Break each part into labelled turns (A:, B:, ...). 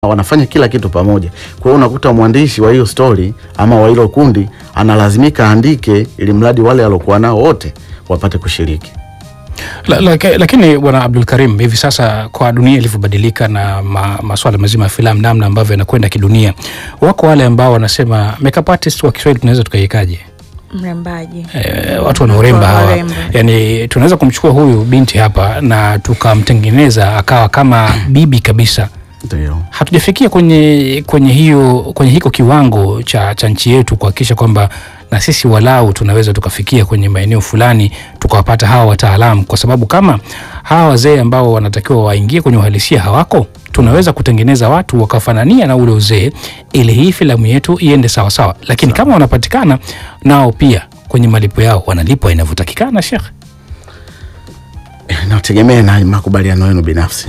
A: wanafanya kila kitu pamoja. Kwa hiyo unakuta mwandishi wa hiyo story ama wa hilo kundi analazimika aandike ili mradi wale alokuwa nao wote wapate kushiriki.
B: La, la, lakini bwana Abdul Karim, hivi sasa kwa dunia ilivyobadilika na ma, maswala mazima ya filamu, namna ambavyo yanakwenda kidunia, wako wale ambao wanasema makeup artist wa Kiswahili tunaweza tukaikaje?
C: Mrembaji.
B: E, watu wanaoremba hawa,
C: Waremba.
B: yani tunaweza kumchukua huyu binti hapa na tukamtengeneza akawa kama bibi kabisa.
A: Ndio.
B: Hatujafikia kwenye kwenye hiyo kwenye hiko kiwango cha, cha nchi yetu kuhakikisha kwamba na sisi walau tunaweza tukafikia kwenye maeneo fulani tukawapata hawa wataalamu, kwa sababu kama hawa wazee ambao wanatakiwa waingie kwenye uhalisia hawako, tunaweza kutengeneza watu wakafanania na ule uzee, ili hii filamu yetu iende sawa sawa. Lakini kama wanapatikana nao pia kwenye malipo yao wanalipwa inavyotakikana, Sheikh.
A: Inategemea na makubaliano yenu binafsi.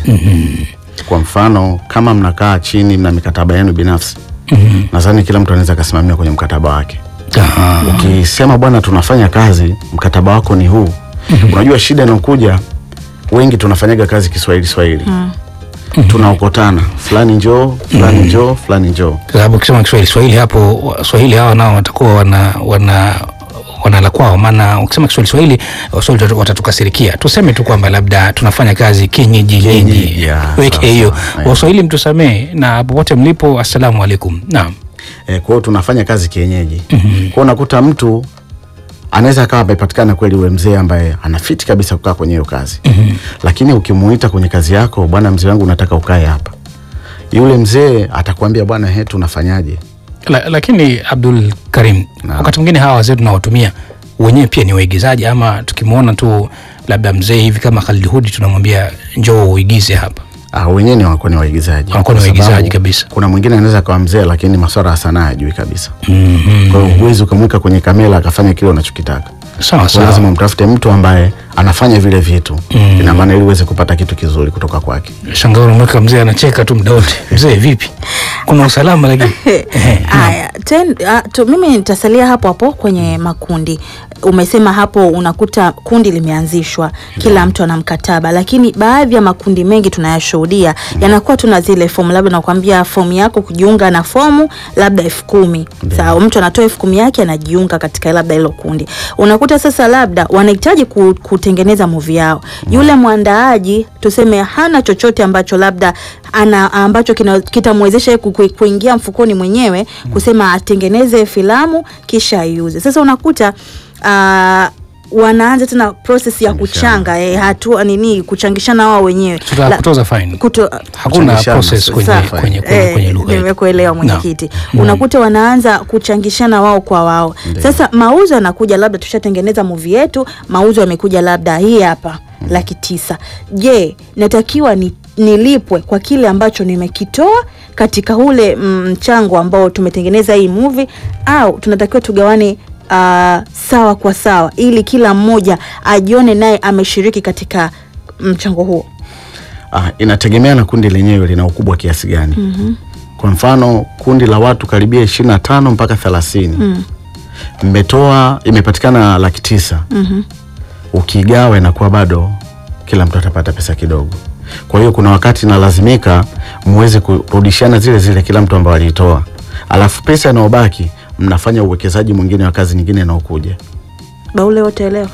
A: Kwa mfano kama mnakaa chini mna mikataba yenu binafsi, nadhani kila mtu anaweza akasimamia kwenye mkataba wake.
B: Aha.
A: Ukisema bwana, tunafanya kazi, mkataba wako ni huu. Unajua shida inakuja, wengi tunafanyaga kazi Kiswahili Swahili, tunaokotana, fulani njoo, fulani njoo, fulani njoo.
B: Kwa sababu ukisema Kiswahili Swahili hapo Swahili hawa nao watakuwa wana wana wanala kwao, maana ukisema Kiswahili Swahili Waswahili watatu- watatukasirikia. Tuseme tu kwamba labda tunafanya kazi kienyeji
A: Kienyeji,
B: yenyeji,
A: yeah,
B: weke
A: sawa,
B: hiyo.
A: sawa, yeah.
B: Waswahili mtusamee, na popote mlipo, assalamu alaikum. Naam,
A: E, kwa hiyo tunafanya kazi kienyeji. Kwa hiyo unakuta mtu anaweza akawa amepatikana kweli ule mzee ambaye anafiti kabisa kukaa kwenye hiyo kazi, lakini ukimuita kwenye kazi yako, bwana mzee wangu, nataka ukae hapa, yule mzee atakwambia bwana, he, tunafanyaje?
B: La, lakini Abdul Karim,
A: Naam.
B: wakati mwingine hawa wazee tunawatumia wenyewe pia ni waigizaji, ama tukimwona tu labda mzee hivi kama Khalid Hudi tunamwambia njoo uigize hapa.
A: Ah, wenyewe ni wanakuwa ni waigizaji,
B: Wanakuwa ni
A: Kwa sababu
B: waigizaji kabisa.
A: Kuna mwingine anaweza akawa mzee, lakini masuala ya sanaa hajui kabisa.
B: Mhm.
A: Kwa hiyo huwezi ukamweka kwenye kamera akafanya kile unachokitaka.
B: Sawa
A: Kwa hiyo lazima
B: sawa.
A: mtafute mtu ambaye anafanya vile vitu, ina maana ili uweze kupata kitu kizuri kutoka kwake.
B: Shangaa unamweka mzee anacheka tu muda wote. Mzee vipi? Kuna usalama lakini. Ehe, naam.
C: Haya, ten- ah, tu- mimi nitasalia hapo hapo kwenye makundi. Umesema hapo unakuta kundi limeanzishwa, kila mtu ana mkataba, lakini baadhi ya makundi mengi tunayashuhudia yanakuwa tuna zile fomu, labda nakwambia fomu yako kujiunga na fomu labda elfu kumi sawa, mtu anatoa elfu kumi yake anajiunga katika labda hilo kundi. Unakuta sasa labda wanahitaji ku- kutengeneza movie yao, yule mwandaaji tuseme hana chochote ambacho labda ana ambacho kina- kitamwezesha yeye ku- ku- kuingia mfukoni mwenyewe kusema atengeneze filamu kisha aiuze. Sasa unakuta ah, wanaanza tena process ya kuchanga eh, hatua nini kuchangishana wao wenyewe
B: Tuta
C: La-
B: kutoza fine.
C: kuto,
B: Hakuna
A: Kuchangishana,
B: process kwenye
A: sawa.
B: kwenye kwenye,
C: Eh,
B: kwenye lugha. hii.
C: nimekuelewa mwenyekiti.
B: Naam.
C: Unakuta wanaanza kuchangishana wao kwa wao. Sasa mauzo yanakuja, labda tushatengeneza movie yetu, mauzo yamekuja labda hii hapa laki tisa. Je, natakiwa ni nilipwe kwa kile ambacho nimekitoa katika ule mm, mchango ambao tumetengeneza hii movie au tunatakiwa tugawane ah, sawa kwa sawa ili kila mmoja ajione naye ameshiriki katika mchango huo?
A: Ah, inategemea na kundi lenyewe lina ukubwa kiasi gani. Kwa mfano kundi la watu karibia ishirini na tano mpaka thelathini mmetoa imepatikana laki tisa ukigawa inakuwa bado kila mtu atapata pesa kidogo. Kwa hiyo kuna wakati nalazimika muweze kurudishana zile zile kila mtu ambao aliitoa, alafu pesa inayobaki mnafanya uwekezaji mwingine wa kazi nyingine inayokuja.
C: Baule wote elewa.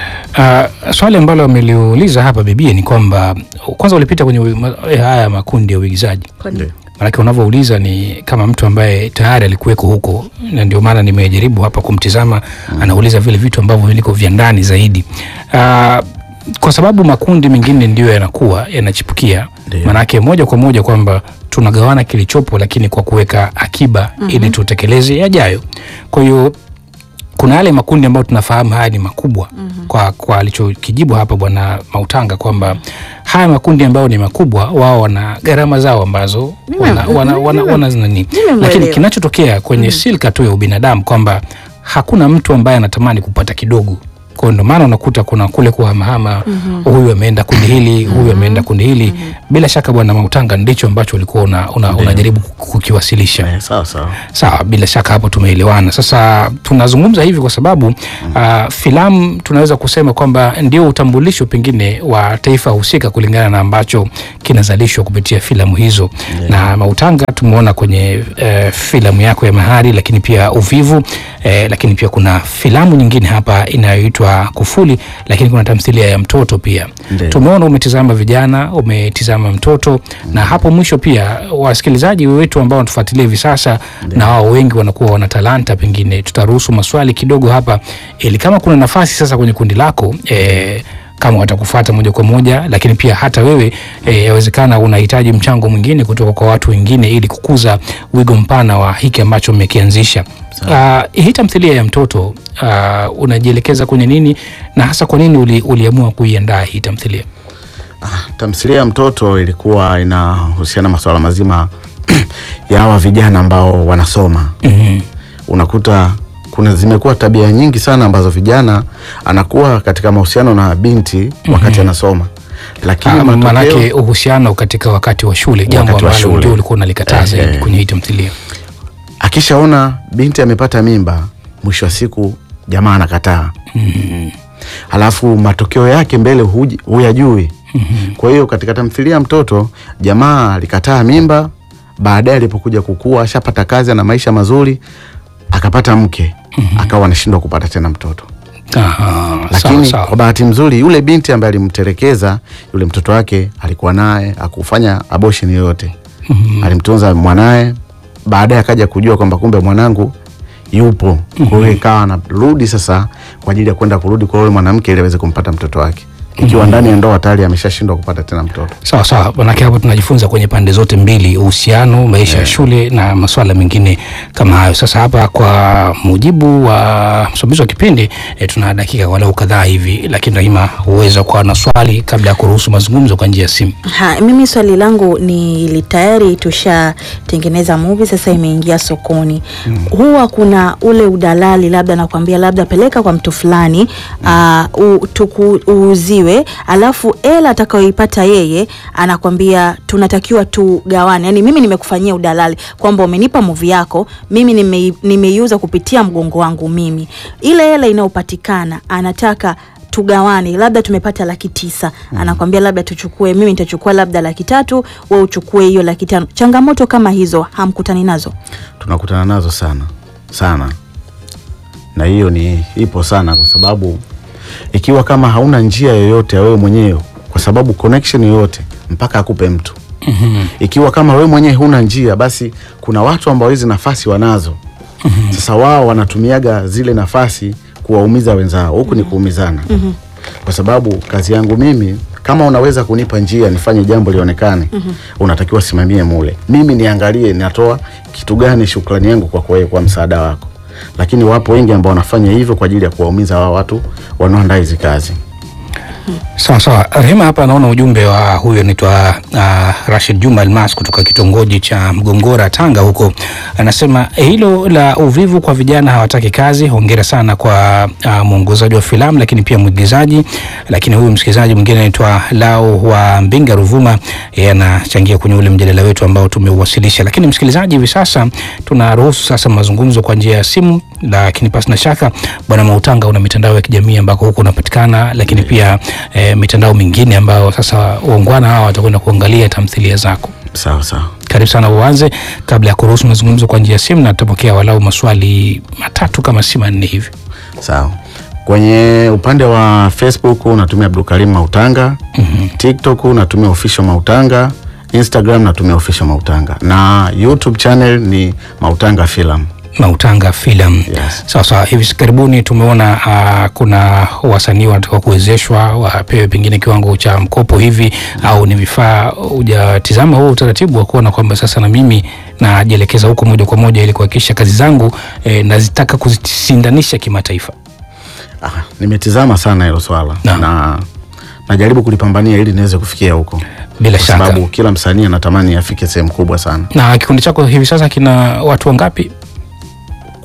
B: Uh, swali ambalo ameliuliza hapa bibie ni kwamba kwanza ulipita kwenye ui- ma- eh, haya makundi ya uigizaji
A: Ndio.
B: Maanake unavyouliza ni kama mtu ambaye tayari alikuweko huko, na ndio maana nimejaribu hapa kumtizama. Anauliza vile vitu ambavyo viliko vya ndani zaidi. Uh, kwa sababu makundi mengine ndio yanakuwa yanachipukia,
A: Ndio.
B: maanake moja kwa moja kwamba tunagawana kilichopo, lakini kwa kuweka akiba ili tutekeleze yajayo. Kwa hiyo kuna yale makundi ambayo tunafahamu haya ni makubwa kwa, kwa alichokijibu hapa bwana Mautanga kwamba haya makundi ambayo ni makubwa wao wana gharama zao ambazo wana, wana, wana, wana nani,
C: Nimemwelewa.
B: lakini kinachotokea kwenye silka tu ya ubinadamu kwamba hakuna mtu ambaye anatamani kupata kidogo Kwa hiyo ndio maana unakuta kuna kule kuhamahama, huyu ameenda kundi hili, huyu ameenda kundi hili. Bila shaka Bwana Mautanga, ndicho ambacho ulikuwa una, una, unajaribu kukiwasilisha.
A: Eh, sawa sawa.
B: Sawa, bila shaka hapo tumeelewana. Sasa tunazungumza hivi kwa sababu uh, filamu tunaweza kusema kwamba ndio utambulisho pengine wa taifa husika kulingana na ambacho kinazalishwa kupitia filamu hizo na Mautanga tumeona kwenye uh, filamu yako ya Mahari, lakini pia Uvivu eh, lakini pia kuna filamu nyingine hapa inayoitwa Kufuli, lakini kuna tamthilia ya mtoto pia
A: Ndiyo.
B: tumeona umetizama vijana, umetizama mtoto na hapo mwisho pia wasikilizaji wetu ambao wanatufuatilia hivi sasa na wao wengi wanakuwa wana talanta, pengine tutaruhusu maswali kidogo hapa, ili kama kuna nafasi sasa kwenye kundi lako eh, kama watakufuata moja kwa moja, lakini pia hata wewe eh, yawezekana unahitaji mchango mwingine kutoka kwa watu wengine ili kukuza wigo mpana wa hiki ambacho mmekianzisha. Uh, hii tamthilia ya mtoto uh, unajielekeza kwenye nini na hasa kwa nini uli, uliamua kuiandaa hii tamthilia?
A: Tamthilia ya mtoto ilikuwa inahusiana masuala mazima ya hawa vijana ambao wanasoma.
B: Mhm.
A: Unakuta kuna zimekuwa tabia nyingi sana ambazo vijana anakuwa katika mahusiano na binti wakati anasoma, lakini
B: Ah,
A: matokeo
B: Maanake uhusiano katika wakati wa shule, jambo
A: Wakati wa
B: ambalo
A: shule.
B: ndio ulikuwa unalikataza
A: Eh,
B: hivi
A: eh.
B: kwenye hii tamthilia.
A: akishaona binti amepata mimba, mwisho wa siku jamaa anakataa. Halafu matokeo yake mbele huji- huyajui. Kwa hiyo katika tamthilia ya mtoto jamaa alikataa mimba, baadaye alipokuja kukua ashapata kazi na maisha mazuri, akapata mke, akawa anashindwa kupata tena mtoto.
B: Aha, sawa,
A: Lakini
B: sawa.
A: kwa bahati nzuri yule binti ambaye alimtelekeza yule mtoto wake alikuwa naye, akufanya abortion yoyote. Alimtunza mwanaye, baadaye akaja kujua kwamba kumbe mwanangu yupo. Kwa hiyo ikawa anarudi sasa kwa ajili ya kwenda kurudi kwa yule mwanamke ili aweze kumpata mtoto wake, ikiwa ndani ya ndoa tayari ameshashindwa kupata tena mtoto.
B: Sawa sawa, manake hapo tunajifunza kwenye pande zote mbili, uhusiano, maisha ya shule na masuala mengine kama hayo. Sasa hapa kwa mujibu wa msimamizi wa kipindi e, tuna dakika walau kadhaa hivi, lakini Rahima huweza kuwa na swali kabla ya kuruhusu mazungumzo kwa njia ya simu.
C: Ha, mimi swali langu ni li- tayari tushatengeneza movie sasa imeingia sokoni. Huwa kuna ule udalali labda nakwambia labda peleka kwa mtu fulani uh, u, tuku, uuziwe alafu ela atakayoipata yeye anakwambia tunatakiwa tugawane. Yani mimi nimekufanyia udalali kwamba umenipa movie yako, mimi nime- nimeiuza kupitia mgongo wangu mimi. Ile hela inayopatikana anataka tugawane labda tumepata laki tisa anakwambia labda tuchukue mimi nitachukua labda laki tatu we uchukue hiyo laki tano changamoto kama hizo hamkutani nazo
A: tunakutana nazo sana sana, na hiyo ni ipo sana, kwa sababu ikiwa kama hauna njia yoyote ya wewe mwenyewe, kwa sababu connection yoyote mpaka akupe mtu. Ikiwa kama wewe mwenyewe huna njia, basi kuna watu ambao hizi nafasi wanazo. Sasa wao wanatumiaga zile nafasi kuwaumiza wenzao, huku ni kuumizana. Kwa sababu kazi yangu mimi kama unaweza kunipa njia nifanye jambo lionekane, unatakiwa simamie mule, mimi niangalie natoa kitu gani, shukrani yangu kwako wewe kwa msaada wako. Lakini wapo wengi ambao wanafanya hivyo kwa ajili ya kuwaumiza wao watu wanaoandaa hizi kazi.
B: Sawa sawa, Rehema hapa anaona ujumbe wa huyo anaitwa uh, Rashid Juma Almas kutoka kitongoji cha Mgongora, Tanga huko. Anasema hilo la uvivu kwa vijana hawataki kazi. Hongera sana kwa uh, mwongozaji wa filamu, lakini pia mwigizaji. Lakini huyu msikilizaji mwingine anaitwa Lau wa Mbinga Ruvuma, yeye anachangia kwenye ule mjadala wetu ambao tumeuwasilisha. Lakini msikilizaji, hivi sasa tunaruhusu sasa mazungumzo kwa njia ya simu, lakini pasi na shaka Bwana Mautanga, una mitandao ya kijamii ambako huko unapatikana, lakini pia e, mitandao mingine ambayo sasa waungwana hawa watakwenda kuangalia tamthilia zako.
A: Sawa sawa.
B: Karibu sana uanze, kabla ya kuruhusu mazungumzo kwa njia ya simu, na tutapokea walau maswali matatu kama si manne hivi.
A: Sawa. Kwenye upande wa Facebook natumia Abdulkarim Mautanga, TikTok natumia official Mautanga, Instagram natumia official Mautanga na YouTube channel ni Mautanga Film.
B: Mautanga Film.
A: Yes.
B: Sawa sawa. Hivi karibuni tumeona uh, kuna wasanii wanataka kuwezeshwa wapewe pengine kiwango cha mkopo hivi au ni vifaa. Hujatizama huo utaratibu wa kuona kwamba sasa na mimi najielekeza huko moja kwa moja ili kuhakikisha kazi zangu eh, nazitaka kuzisindanisha kimataifa?
A: Ah, nimetizama sana hilo swala
B: Naam.
A: na najaribu kulipambania ili niweze kufikia huko,
B: Bila
A: kwa
B: shaka.
A: sababu kila msanii anatamani afike sehemu kubwa sana.
B: Na kikundi chako hivi sasa kina watu wangapi?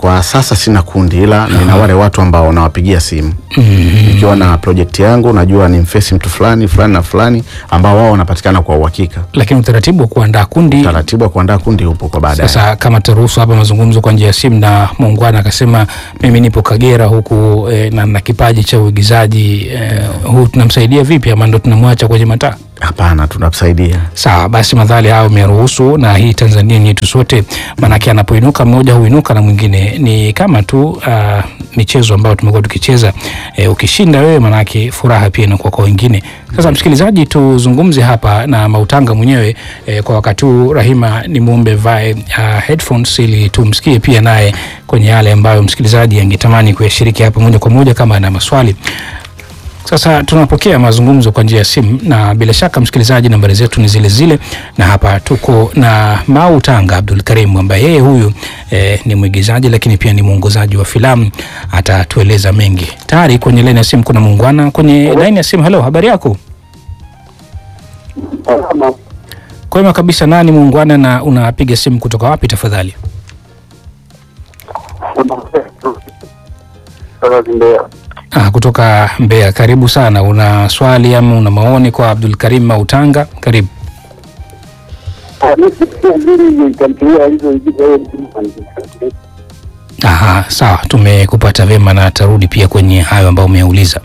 A: Kwa sasa sina kundi, ila nina wale watu ambao nawapigia simu nikiwa na project yangu, najua ni mfesi mtu fulani fulani na fulani ambao wao wanapatikana kwa uhakika.
B: Lakini utaratibu wa kuandaa kundi
A: Taratibu wa kuandaa kundi upo kwa baadaye.
B: Sasa kama taruhusu hapa mazungumzo kwa njia ya simu, na muungwana akasema mimi nipo Kagera huku eh, na na kipaji cha uigizaji eh, huu tunamsaidia vipi ama ndo tunamwacha kwenye mataa?
A: Hapana, tunakusaidia.
B: Sawa basi, madhali hayo umeruhusu, na hii Tanzania ni yetu sote, maanake anapoinuka mmoja huinuka na mwingine. Ni kama tu uh, michezo ambayo tumekuwa tukicheza eh, ukishinda wewe, maanake furaha pia inakuwa kwa wengine. Sasa msikilizaji, tuzungumze hapa na Mautanga mwenyewe eh, kwa wakati huu. Rahima, ni muombe vae uh, headphones ili tumsikie pia naye kwenye yale ambayo msikilizaji angetamani kuyashiriki hapa moja kwa moja kama ana maswali. Sasa tunapokea mazungumzo kwa njia ya simu na bila shaka msikilizaji, nambari zetu ni zile zile, na hapa tuko na Mau Tanga Abdul Karim ambaye yeye huyu eh, ni mwigizaji lakini pia ni mwongozaji wa filamu, atatueleza mengi. Tayari kwenye laini ya simu kuna muungwana kwenye laini ya simu. Halo, habari yako?
D: Salama.
B: Kwema kabisa. Nani muungwana na unapiga simu kutoka wapi tafadhali?
D: Kutoka Mbeya.
B: Ah, kutoka Mbeya. Karibu sana. Una swali ama una maoni kwa Abdul Karim Mau Tanga? Karibu.
D: Ah, mimi siku mbili nitamtumia hizo hizo wewe
B: Aha, sawa, tumekupata vyema na tarudi pia kwenye hayo ambayo umeuliza.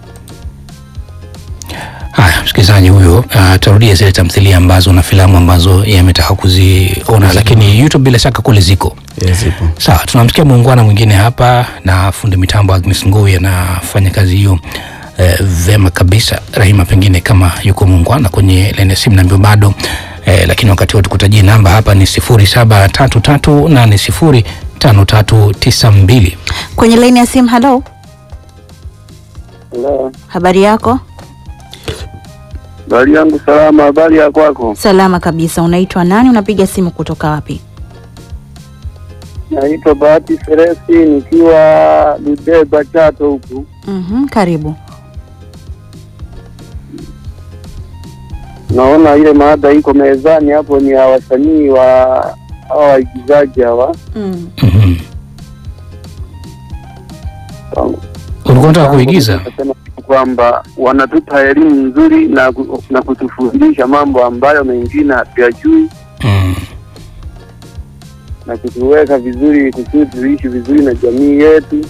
B: Haya, msikilizaji huyo atarudia zile tamthilia ambazo na filamu ambazo yametaka kuziona, lakini YouTube bila shaka kule ziko.
A: Yes, ipo.
B: Sawa, tunamsikia muungwana mwingine hapa na fundi mitambo Agnes Ngui anafanya kazi hiyo eh, vema kabisa. Rahima, pengine kama yuko muungwana kwenye laini ya simu naambia bado eh, lakini wakati wote kutajia namba hapa ni sifuri saba tatu tatu nane sifuri tano tatu tisa mbili.
C: Kwenye laini ya simu. Halo,
D: Hello.
C: habari yako?
D: Habari yangu salama, habari ya kwako?
C: Salama kabisa. Unaitwa nani? Unapiga simu kutoka wapi?
D: Naitwa Bahati Seresi nikiwa Ludeba Chato huku.
C: Mhm, karibu.
D: Naona ile maada iko mezani hapo ni ya wasanii wa hawa waigizaji hawa.
C: Mm.
B: Mhm. Ulikuwa unataka kuigiza?
D: Nasema kwamba wanatupa elimu nzuri na, ku- na kutufundisha mambo ambayo mengine hatuyajui
B: Mm.
D: na kutuweka vizuri kusudi tuishi vizuri na jamii yetu.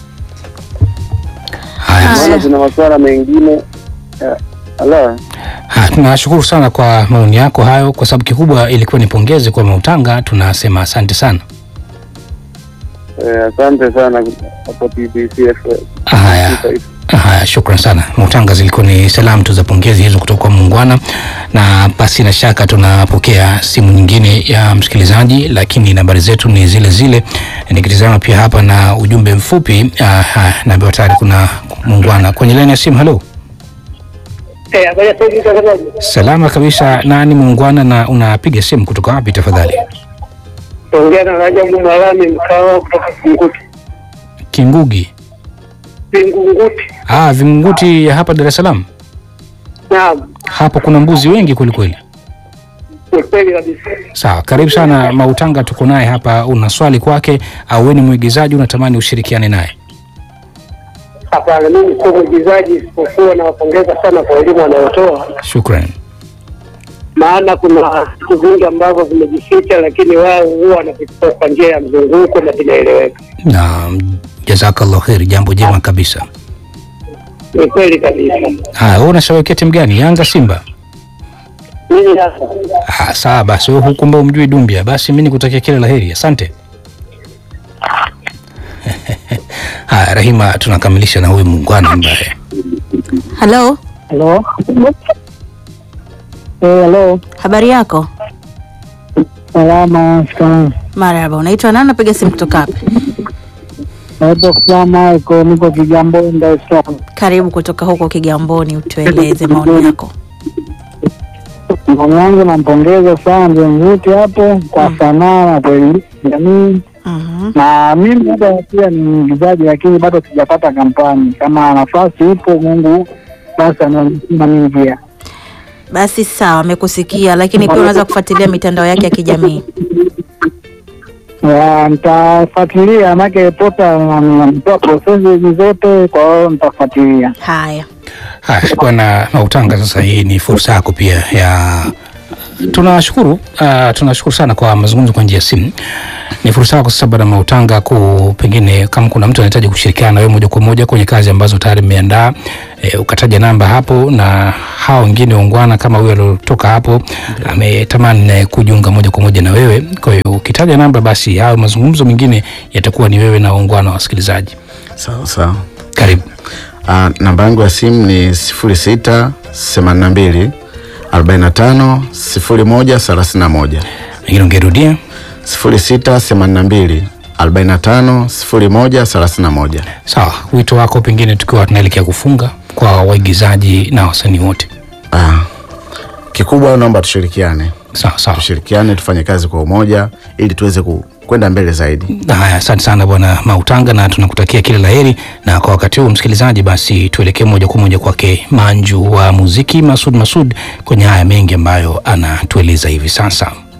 B: Haya,
C: Haya.
D: Maana kuna masuala mengine eh, ala
B: Ha, tunashukuru sana kwa maoni yako hayo, kwa sababu kikubwa ilikuwa ni pongezi kwa Mautanga. Tunasema asante sana.
D: eh, asante sana hapo TBC FM.
B: Haya, haya, shukran sana Mautanga. Zilikuwa ni salamu tu za pongezi hizo kutoka kwa muungwana, na pasi na shaka tunapokea simu nyingine ya msikilizaji, lakini nambari zetu ni zile zile. Nikitizama pia hapa na ujumbe mfupi uh, naambiwa tayari kuna muungwana kwenye laini ya simu. Halo,
E: Eh, habari ya sasa mtazamaji.
B: salama kabisa. Nani muungwana na unapiga simu kutoka wapi tafadhali?
E: Ongea na Rajabu Malami mkawa kutoka Vingunguti.
B: Kingugi.
E: Vingunguti.
B: Ah, Vingunguti ya hapa Dar es Salaam.
E: Naam,
B: Hapo kuna mbuzi wengi kwelikweli.
E: ni kweli kabisa.
B: Sawa, karibu sana Mautanga, tuko naye hapa. Una swali kwake au wewe ni mwigizaji unatamani ushirikiane naye?
E: Hapana, mimi sio mwigizaji, isipokuwa nawapongeza sana kwa elimu wanayotoa,
B: Shukran.
E: maana kuna vitu vingi ambavyo vimejificha, lakini wao huwa wanavitoa kwa njia ya mzunguko na vinaeleweka.
B: Na jazakallah kheri, jambo jema kabisa.
E: Ni kweli kabisa.
B: Haya, wewe unashabikia timu gani? Yanga, Simba?
E: Mimi sasa
B: Ah, sawa basi, wewe huku ambao umjui Dumbia, basi mimi nikutakia kila laheri. Asante. Haya, Rahima, tunakamilisha na huyu muungwana ambaye
C: Halo,
E: Halo. Eh, halo.
C: habari yako?
E: Salama, shikamoo.
C: Marhaba. Unaitwa nani? Unapiga simu kutoka wapi?
E: Naitwa Kusama iko niko Kigamboni, Dar es Salaam.
C: Karibu kutoka huko Kigamboni, utueleze maoni yako.
E: Maoni yangu nampongeza sana Mzunguti hapo kwa sanaa na kuelimisha jamii,
C: Mhm.
E: na mimi hata pia ni mwigizaji, lakini bado sijapata kampani. Kama nafasi ipo, Mungu basi ananisima mimi pia.
C: Basi sawa, amekusikia, lakini pia unaweza kufuatilia mitandao yake ya kijamii.
E: Ya, nitafuatilia make pota namtoa prosesi zote, kwa hiyo nitafuatilia.
C: Haya,
B: Haya, bwana Mautanga, sasa hii ni fursa yako pia ya tunashukuru uh, tunashukuru sana kwa mazungumzo kwa njia ya simu. Ni fursa yako sasa bwana Mautanga, ku pengine kama kuna mtu anahitaji kushirikiana na wewe moja kwa moja kwenye kazi ambazo tayari mmeandaa, e, ukataja namba hapo, na hao wengine waungwana kama huyo aliotoka hapo ametamani naye kujiunga moja kwa moja na wewe. Kwa hiyo ukitaja namba, basi hayo mazungumzo mengine yatakuwa ni wewe na waungwana wa wasikilizaji.
A: Sawa sawa.
B: Karibu.
A: Uh, namba yangu ya simu ni sifuri sita themanini na mbili arobaini na tano sifuri moja thelathini na moja
B: Pengine ungerudia.
A: sifuri sita themanini na mbili arobaini na tano sifuri moja thelathini na moja.
B: Sawa, wito wako pengine tukiwa tunaelekea kufunga kwa waigizaji na wasanii wote.
A: Ah, kikubwa naomba tushirikiane,
B: Sawa sawa.
A: tushirikiane tufanye kazi kwa umoja ili tuweze ku- kwenda mbele zaidi.
B: Haya, asante sana bwana Mautanga, na tunakutakia kila laheri. Na kwa wakati huu, msikilizaji, basi tuelekee moja kwa moja kwake Manju wa muziki Masud Masud kwenye haya mengi ambayo anatueleza hivi sasa.